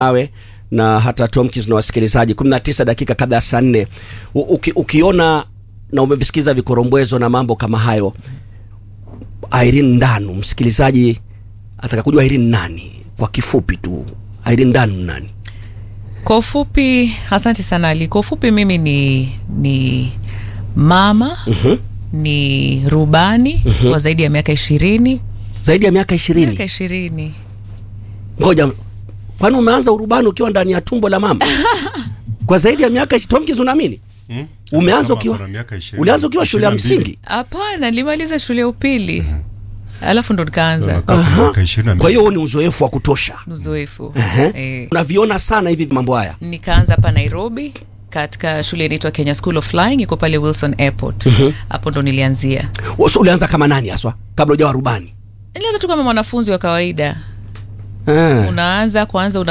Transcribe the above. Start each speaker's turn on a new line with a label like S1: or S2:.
S1: nawe na hata Tomkins na wasikilizaji 19 dakika kabla ya saa nne uki, ukiona na umevisikiza vikorombwezo na mambo kama hayo Irene Ndanu msikilizaji ataka kujua Irene nani kwa kifupi tu Irene Ndanu nani
S2: Kwa ufupi, asante sana Ali. Kwa ufupi, mimi ni ni mama
S1: Mhm.
S2: ni rubani kwa zaidi ya miaka ishirini
S1: zaidi ya miaka ishirini
S2: miaka ishirini
S1: ngoja kwani umeanza urubani ukiwa ndani ya tumbo la mama kwa zaidi ya miaka ishi- Tomkins unaamini
S3: Hmm?
S1: umeanza
S3: Kama
S1: ukiwa
S3: kuna miaka ishirini-
S1: ulianza ukiwa shule ya
S3: ishirini na mbili.
S1: msingi
S2: Hapana, nilimaliza shule ya upili alafu ndo nikaanza
S3: Wakati miaka ishirini na mbili.
S1: kwa hiyo huo ni uzoefu wa kutosha
S2: Ni uzoefu
S1: Ehe.
S2: eh.
S1: unaviona sana hivi mambo haya
S2: Nikaanza hapa Nairobi katika shule inaitwa Kenya School of Flying, iko pale Wilson Airport. Hapo ndo nilianzia.
S1: so, ulianza kama nani haswa kabla hujawa rubani
S2: Nilianza tu kama mwanafunzi wa kawaida,
S1: Ah.
S2: unaanza kwanza una